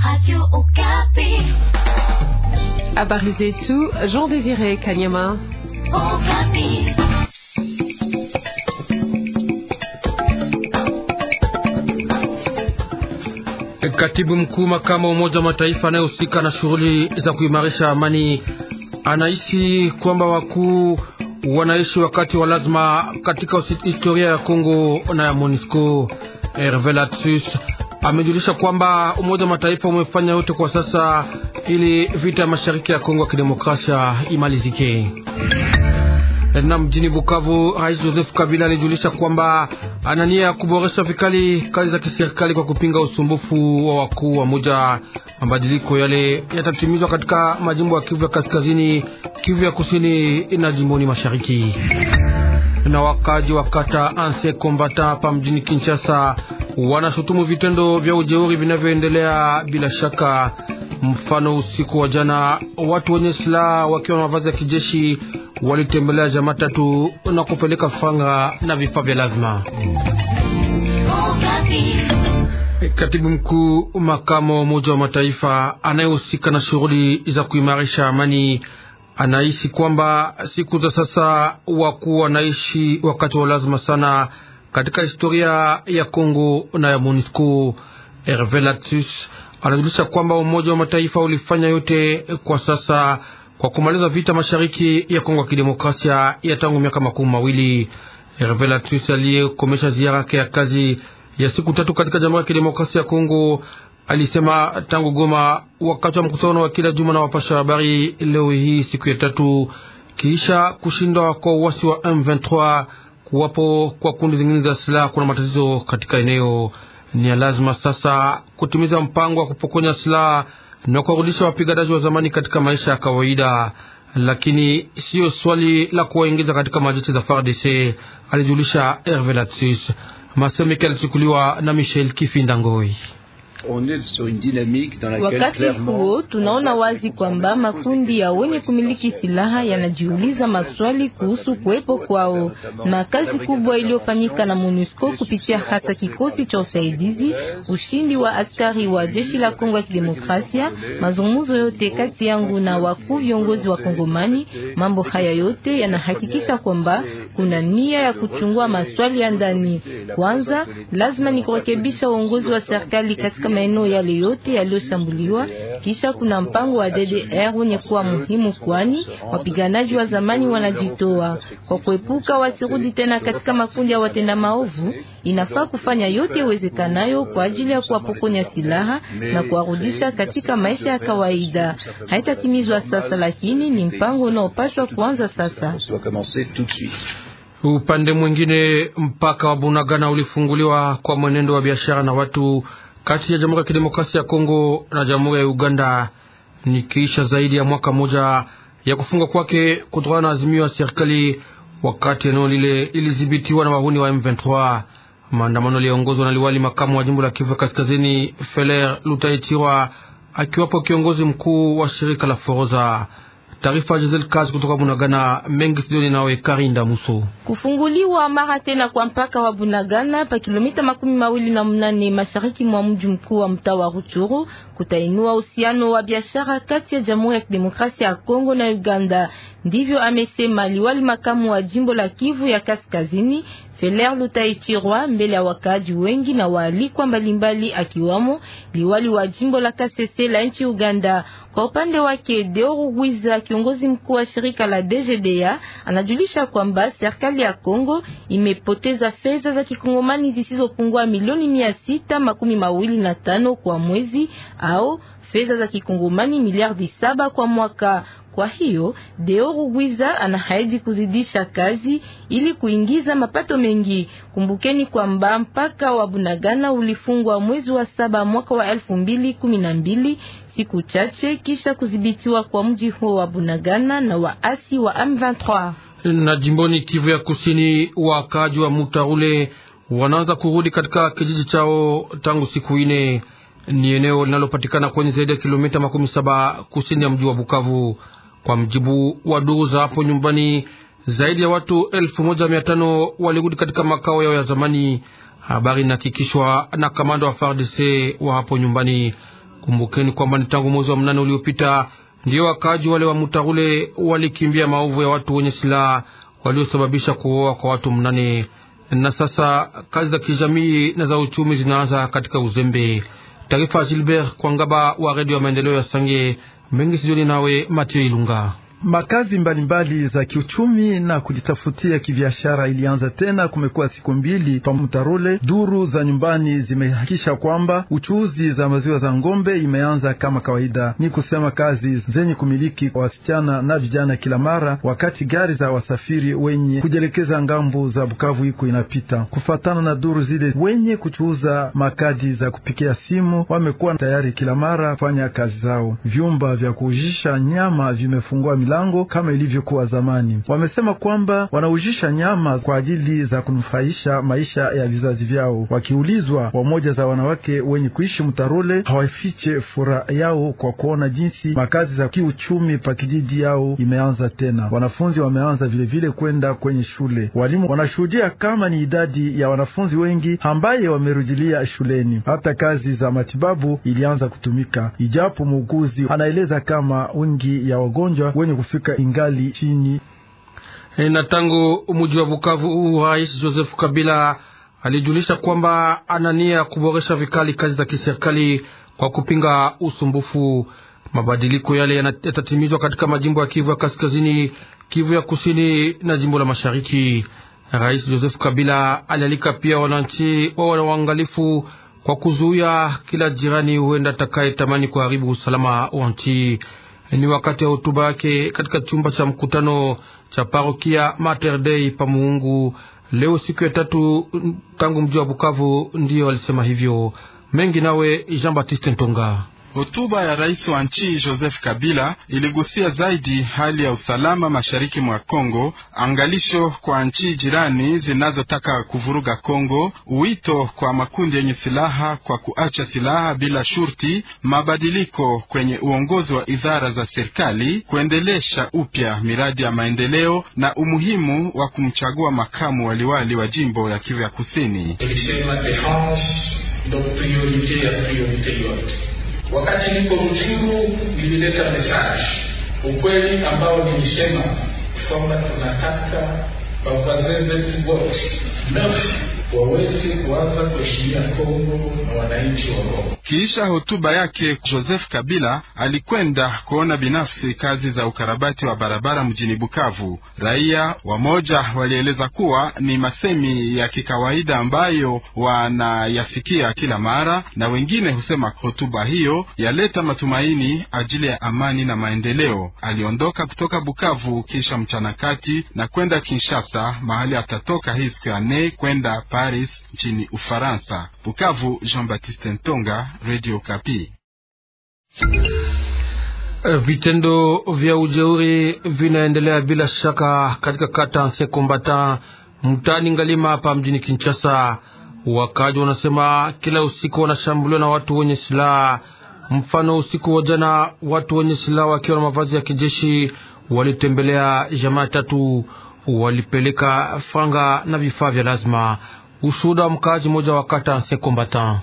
Habari zetu Jean Désiré Kanyama. Katibu mkuu makamu wa Umoja wa Mataifa anayehusika na shughuli za kuimarisha amani anaishi kwamba wakuu wanaishi wakati wa lazima katika historia ya Kongo na ya MONUSCO. Herve Latsus amejulisha kwamba Umoja wa Mataifa umefanya yote kwa sasa ili vita ya mashariki ya Kongo ya kidemokrasia imalizike. Na mjini Bukavu, Rais Joseph Kabila alijulisha kwamba ana nia ya kuboresha vikali kazi za kiserikali kwa kupinga usumbufu wa wakuu wa moja. Mabadiliko yale yatatimizwa katika majimbo ya Kivu ya kaskazini, Kivu ya kusini na jimboni mashariki. Na wakaji wa kata Anse Kombata hapa mjini Kinshasa wanashutumu vitendo vya ujeuri vinavyoendelea bila shaka. Mfano, usiku wa jana watu wenye silaha wakiwa na mavazi ya kijeshi walitembelea jamaa tatu na kupeleka fanga na vifaa vya lazima. Katibu mkuu makamo wa Umoja wa Mataifa anayehusika na shughuli za kuimarisha amani anaishi kwamba siku za sasa wakuu wanaishi wakati wa lazima sana katika historia ya Kongo na ya MONUSCO. Herve Latsus anajulisha kwamba Umoja wa Mataifa ulifanya yote kwa sasa kwa kumaliza vita mashariki ya Kongo ya kidemokrasia ya tangu miaka makumi mawili. Herve Latsus aliyekomesha ziara yake ya kazi ya siku tatu katika Jamhuri ya Kidemokrasia ya Kongo alisema tangu Goma wakati wa mkutano wa kila juma na wapasha habari leo hii siku ya tatu, kisha kushindwa kwa uasi wa M23 kuwapo kwa kundi zingine za silaha, kuna matatizo katika eneo. Ni ya lazima sasa kutimiza mpango wa kupokonya silaha na kuwarudisha wapiganaji wa zamani katika maisha ya kawaida, lakini siyo swali la kuwaingiza katika majeshi za FARDC, alijulisha Herve Latsis. Masemeke alichukuliwa na Michel Kifinda Ngoi. Wakati huo tunaona wazi kwamba makundi ya wenye kumiliki silaha yanajiuliza maswali kuhusu kuwepo kwao, na kazi kubwa iliyofanyika na MONUSCO kupitia hata kikosi cha usaidizi, ushindi wa askari wa jeshi la Kongo ya Kidemokrasia, mazungumzo yote kati yangu na wakuu viongozi wa Kongomani, mambo haya yote yanahakikisha kwamba kuna nia ya kuchungua maswali ya ndani. Kwanza lazima ni kurekebisha uongozi wa serikali katika maeneo yale yote yaliyoshambuliwa. Kisha kuna mpango wa DDR wenye kuwa muhimu, kwani wapiganaji wa zamani wanajitoa kwa kuepuka wasirudi tena katika makundi ya watenda maovu. Inafaa kufanya yote iwezekanayo kwa ajili ya kuwapokonya silaha na kuwarudisha katika maisha ya kawaida. Haitatimizwa sasa, lakini ni mpango unaopashwa kuanza sasa. Upande mwingine, mpaka wa Bunagana ulifunguliwa kwa mwenendo wa biashara na watu kati ya Jamhuri ya Kidemokrasia ya Kongo na Jamhuri ya Uganda ni kisha zaidi ya mwaka mmoja ya kufungwa kwake kutokana na azimio ya serikali, wakati eneo lile lilidhibitiwa na wahuni wa M23. Maandamano yaliongozwa na liwali makamu wa jimbo la Kivu Kaskazini, Feler Lutaichirwa, akiwapo kiongozi mkuu wa shirika la Foroza. Taarifa Giselle Kazi kutoka Bunagana mengi studioni nawe Karinda Muso. Kufunguliwa mara tena kwa mpaka wa Bunagana pa kilomita makumi mawili na mnane mashariki mwa mji mkuu wa mtaa wa Ruchuru kutainua uhusiano wa biashara kati ya Jamhuri ya Kidemokrasia ya Kongo na Uganda. Ndivyo amesema liwali makamu wa jimbo la Kivu ya Kaskazini Feler Lutaichirwa mbele ya wakaaji wengi na waalikwa mbalimbali akiwamo liwali wa jimbo la Kasese la nchi Uganda. Kwa upande wake Deoru Gwiza, kiongozi mkuu wa shirika la DGDA, anajulisha kwamba serikali ya Kongo imepoteza fedha za kikongomani zisizopungua milioni mia sita makumi mawili na tano kwa mwezi au fedha za kikongomani miliardi saba kwa mwaka. Kwa hiyo Deo Gwiza anahaidi kuzidisha kazi ili kuingiza mapato mengi. Kumbukeni kwamba mpaka wa Bunagana ulifungwa mwezi wa saba mwaka wa elfu mbili kumi na mbili siku chache kisha kudhibitiwa kwa mji huo wa Bunagana na waasi wa M23. Na jimboni Kivu ya Kusini, wakaaji wa Mutarule wanaanza kurudi katika kijiji chao tangu siku ine. Ni eneo linalopatikana kwenye zaidi ya kilomita makumi saba kusini ya mji wa Bukavu. Kwa mjibu wa duru za hapo nyumbani, zaidi ya watu elfu moja mia tano walirudi katika makao yao ya zamani. Habari inahakikishwa na kamanda wa FARDC wa hapo nyumbani. Kumbukeni kwamba ni tangu mwezi wa mnane uliopita ndio wakaaji wale wa Mutarule walikimbia maovu ya watu wenye silaha waliosababisha kuoa kwa watu mnane, na sasa kazi za kijamii na za uchumi zinaanza katika uzembe. Taarifa ya Gilbert Kwangaba wa redio ya maendeleo ya Sange mengi sijoni nawe Mathieu Ilunga. Makazi mbalimbali mbali za kiuchumi na kujitafutia kibiashara ilianza tena. Kumekuwa siku mbili pa Mutarule. Duru za nyumbani zimehakikisha kwamba uchuuzi za maziwa za ng'ombe imeanza kama kawaida, ni kusema kazi zenye kumiliki kwa wasichana na vijana kila mara, wakati gari za wasafiri wenye kujielekeza ngambo za Bukavu iko inapita. Kufatana na duru zile, wenye kuchuuza makadi za kupikia simu wamekuwa tayari kila mara kufanya kazi zao. Vyumba vya kuujisha nyama vimefungua lango kama ilivyokuwa zamani. Wamesema kwamba wanaujisha nyama kwa ajili za kunufaisha maisha ya vizazi vyao. Wakiulizwa, wamoja za wanawake wenye kuishi Mtarole hawafiche furaha yao kwa kuona jinsi makazi za kiuchumi pa kijiji yao imeanza tena. Wanafunzi wameanza vilevile kwenda kwenye shule. Walimu wanashuhudia kama ni idadi ya wanafunzi wengi ambaye wamerudilia shuleni. Hata kazi za matibabu ilianza kutumika, ijapo muuguzi anaeleza kama wingi ya wagonjwa wenye kufika ingali chini. Na tangu mji wa Bukavu, Rais Joseph Kabila alijulisha kwamba ana nia ya kuboresha vikali kazi za kiserikali kwa kupinga usumbufu. Mabadiliko yale yatatimizwa katika majimbo ya Kivu ya Kaskazini, Kivu ya Kusini na jimbo la Mashariki. Rais Joseph Kabila alialika pia wananchi wawe na uangalifu kwa kuzuia kila jirani huenda atakaye tamani kuharibu usalama wa nchi. Ni wakati wa hotuba yake katika chumba cha mkutano cha parokia Mater Dei pa Muungu leo siku ya tatu tangu mji wa Bukavu, ndiyo alisema hivyo. Mengi nawe Jean Baptiste Ntonga. Hotuba ya rais wa nchi Joseph Kabila iligusia zaidi hali ya usalama mashariki mwa Kongo, angalisho kwa nchi jirani zinazotaka kuvuruga Kongo, wito kwa makundi yenye silaha kwa kuacha silaha bila shurti, mabadiliko kwenye uongozi wa idara za serikali, kuendelesha upya miradi ya maendeleo na umuhimu wa kumchagua makamu waliwali wa jimbo ya Kivu ya Kusini. Wakati niko Ruchuru nilileta message ukweli ambao nilisema kwamba tunataka wazee wetu wote wawezi kuanza kuheshimia Kongo na wananchi wa Kongo. Kisha hotuba yake, Joseph Kabila alikwenda kuona binafsi kazi za ukarabati wa barabara mjini Bukavu. Raia wamoja walieleza kuwa ni masemi ya kikawaida ambayo wanayasikia kila mara, na wengine husema hotuba hiyo yaleta matumaini ajili ya amani na maendeleo. Aliondoka kutoka Bukavu kisha mchana kati na kwenda Kinshasa, mahali atatoka hii siku ya nne kwenda Paris nchini Ufaransa. Bukavu, Jean-Baptiste Ntonga, Radio Kapi. Vitendo vya ujeuri vinaendelea bila shaka katika kata Nsekombata mtaani Ngalima hapa mjini Kinshasa. Wakaji wanasema kila usiku wanashambuliwa na watu wenye silaha. Mfano, usiku wa jana watu wenye silaha wakiwa na mavazi ya kijeshi walitembelea jamaa tatu, walipeleka franga na vifaa vya lazima. Ushuhuda wa mkaaji mmoja wa kata Nsekombata.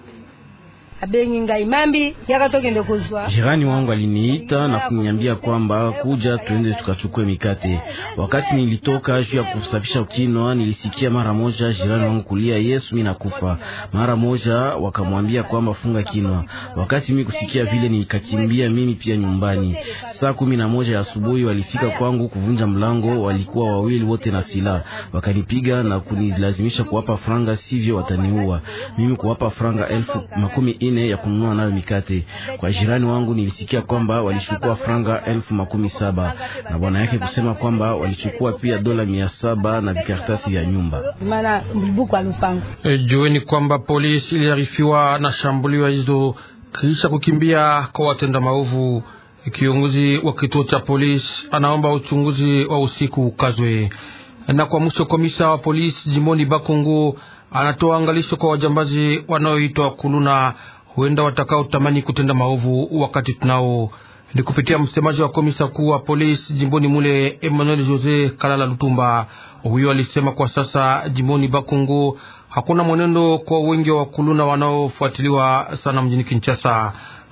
Jirani wangu aliniita na kuniambia kwamba kuja tuende tukachukue mikate. Wakati nilitoka juu ya kusafisha kinwa, nilisikia mara moja jirani wangu kulia Yesu, mimi nakufa. Mara moja wakamwambia kwamba funga kinwa. Wakati mimi kusikia vile, nikakimbia mimi pia nyumbani. Saa kumi na moja ya asubuhi walifika kwangu kuvunja mlango, walikuwa wawili wote na silaha, wakanipiga na kunilazimisha kuwapa franga, sivyo wataniua. Mimi kuwapa franga elfu makumi ine ya kununua nayo mikate. Kwa jirani wangu nilisikia kwamba walichukua franga elfu makumi saba na bwana yake kusema kwamba walichukua pia dola mia saba na vikaratasi vya nyumba. E, jueni kwamba polisi iliarifiwa na shambulio hizo kisha kukimbia kwa watenda maovu. Kiongozi wa kituo cha polisi anaomba uchunguzi wa usiku ukazwe. Na kwa mwisho, komisa wa polisi jimboni Bakongo anatoa angalisho kwa wajambazi wanaoitwa kuluna, huenda watakao tamani kutenda maovu wakati tunao. Ni kupitia msemaji wa komisa kuu wa polisi jimboni mule Emmanuel Jose Kalala Lutumba. Huyo alisema kwa sasa jimboni Bakongo hakuna mwenendo kwa wengi wa kuluna wanaofuatiliwa sana mjini Kinshasa.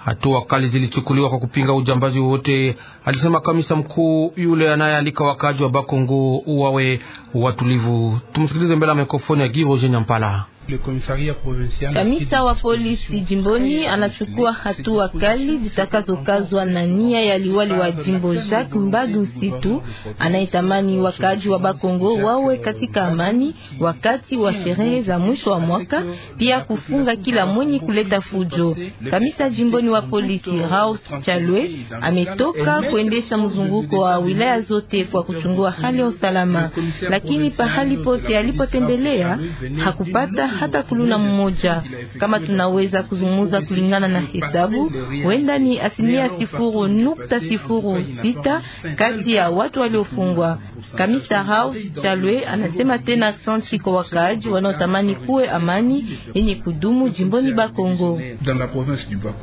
Hatua kali zilichukuliwa kwa kupinga ujambazi wote, alisema kamisa mkuu yule anayealika wakaji wa Bakongo wawe watulivu. Tumsikilize mbele ya mikrofoni ya Giroje Nyampala. Kamisa wa polisi jimboni anachukua hatua kali zitakazokazwa na nia ya liwali wa jimbo Jacques Mbadu Situ anayetamani wakaaji wa Bakongo wawe katika amani wakati wa sherehe za mwisho wa mwaka, pia kufunga kila mwenye kuleta fujo. Kamisa jimboni wa polisi Raus Chalwe ametoka kuendesha mzunguko wa wilaya zote kwa kuchungua hali ya usalama, lakini pahali pote alipotembelea hakupata hata kuluna mmoja. Kama tunaweza kuzungumza kulingana na hesabu, huenda ni asilimia sifuru nukta sifuru sita kati ya watu waliofungwa. Kamisa House Chalwe anasema tena asante kwa wakaaji wanaotamani kuwe amani yenye kudumu jimboni Bakongo.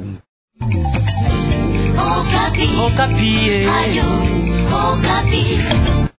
Okapi. Okapi. Ayo, Okapi.